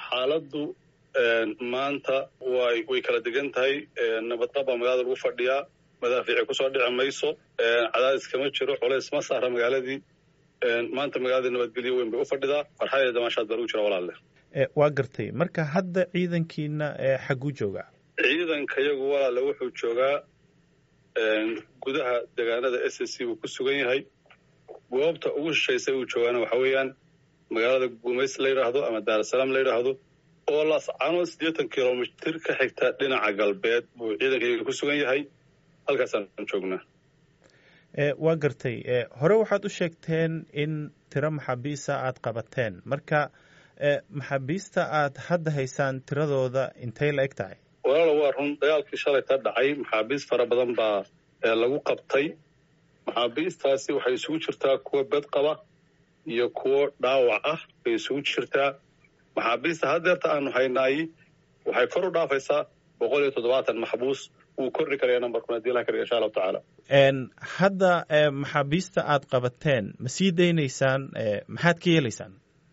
xaaladdu maanta way way kala degan tahay nabadqaba magaalada lagu fadhiyaa madaafiici kusoo dhici mayso cadaadis kama jiro culays ma saara magaaladii maanta magaaladii nabadgelyo weyn bay u fadhidaa farxadeeda damaashaad baa lagu jira walaalle waa gartay marka hadda ciidankiina xagguu joogaa ciidanka yagu walaalle wuxuu joogaa gudaha deegaanada s s c buu ku sugan yahay goobta ugu shishaysay uu joogaana waxa weeyaan magaalada gumays la yidhaahdo ama daarasalaam la yidhaahdo oo lascano siddeetan kilomitir ka xigta dhinaca galbeed buu ciidankayga ku sugan yahay halkaasaan joognaa waa gartay hore waxaad u sheegteen in tiro maxaabiista aad qabateen marka maxaabiista aad hadda haysaan tiradooda intay la eg tahay walaala waa run dagaalkii shalay ka dhacay maxaabiist fara badan baa lagu qabtay maxaabiistaasi waxay isugu jirtaa kuwa bed qaba iyo kuwo dhaawac ah bay isugu jirtaa maxaabiista haddeerta aanu haynaayi waxay kor u dhaafaysaa boqol iyo toddobaatan maxbuus wuu kordhi karaya nambarkuna hadii ilaha kariga insha allahu tacaala hadda maxaabiista aad qabateen ma sii daynaysaan maxaad ka yeelaysaan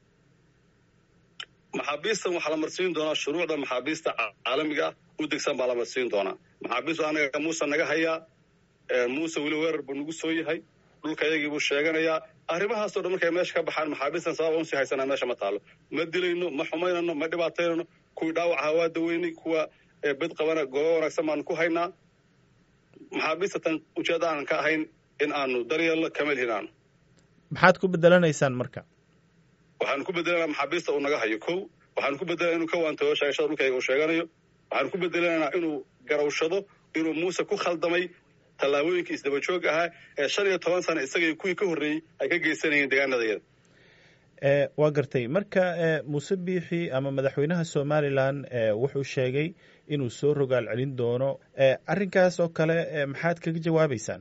maxaabiistan waxaa la marsiin doonaa shuruucda maxaabiista caalamiga u degsan baa la marsiin doonaa maxaabiistu anaga muuse naga hayaa muuse weli weerar buu nagu soo yahay dhulka yagii buu sheeganayaa arrimahaasoo dhan markay meesha ka baxaan maxaabiistan sababa unsii haysanaa meesha ma taalo ma dilayno ma xumaynano ma dhibaataynano kuwii dhaawacaha waa daweynay kuwa bed qabana goobo wanaagsan baanu ku haynaa maxaabiista tan ujeedda aanan ka ahayn in aanu daryeelno kama lihin aanu maxaad ku bedelanaysaan marka waxaanu ku bedelanaa maxaabiista uu naga hayo kow waxaanu ku bedelanaa inuu ka waantayo sheegashada dhulkayga uu sheeganayo waxaanu ku bedelanaynaa inuu garawshado inuu muuse ku khaldamay tallaabooyinkii isdaba joog ahaa ee shan iyo toban sana isagay kuwii ka horreeyey ay ka geysanayeen deegaanadayada waa gartay marka muuse biixi ama madaxweynaha somalilan wuxuu sheegay inuu soo rogaal celin doono arrinkaas oo kale maxaad kaga jawaabaysaan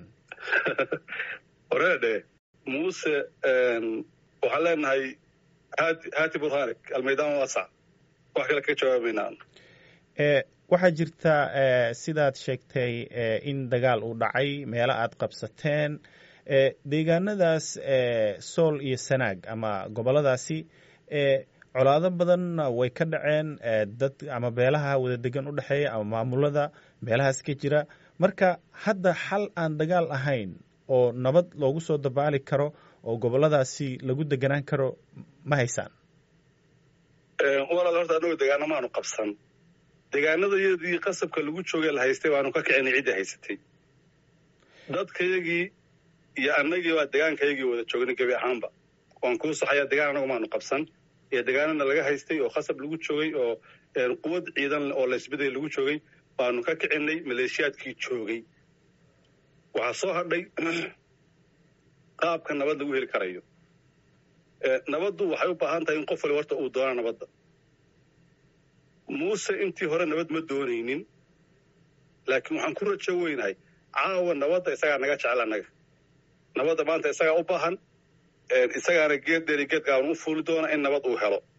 horeedhe muuse waxaan leenahay hati hati burhanik almaydaan wasac wax kale kaga jawaabaynaa waxaa jirta sidaad sheegtay in dagaal uu dhacay meelo aad qabsateen deegaanadaas sool iyo sanaag ama gobolladaasi colaado badanna way ka dhaceen dad ama beelaha wada degan u dhexeeya ama maamulada meelahaas ka jira marka hadda xal aan dagaal ahayn oo nabad loogu soo dabaali karo oo gobolladaasi lagu deganaan karo ma haysaan walaal horta annagu degaano maanu qabsan degaanadayadii qasabka lagu joogay la haystay baanu ka kicinay ciddii haysatay dadkayagii iyo annagii baa degaankayagii wada joognay gebi ahaanba waan kuu saxayaa degaan annagu maanu qabsan iyo degaanana laga haystay oo khasab lagu joogay oo quwad ciidan oo laysbeday lagu joogay baanu ka kicinay maleeshiyaadkii joogay waxaa soo hadhay qaabka nabad lagu heli karayo nabaddu waxay u baahan tahay in qof wali horta uu doona nabadda muuse intii hore nabad ma doonaynin laakiin waxaan ku rajo weynahay caawa nabadda isagaa naga jecel annaga nabadda maanta isagaa u baahan isagaana geed dheeri geed gaaban u fuuli doona in nabad uu helo